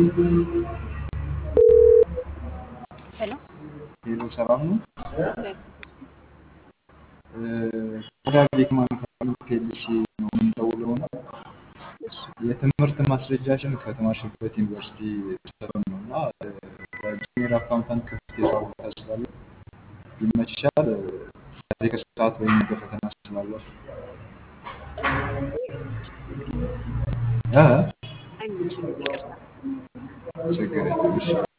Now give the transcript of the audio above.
ሄሎ ሄሎ ሰላም ነው። እግዚአብሔር ከዳቤክ ማኑፋክቸሪንግ ፒኤልሲ ነው የምንደውለው እና እሺ የትምህርት ማስረጃችን ከተማርሽበት ዩኒቨርሲቲ ስለሆነ ነው እና በጁኒየር አካውንታንት ክፍት የስራ ቦታ ስላለ ይመችሻል። ዛሬ ከሰዓት ወይም ነገ ፈተና ስላለ እ አይመችም፣ ይቅርታ። ችግር የለም። እሺ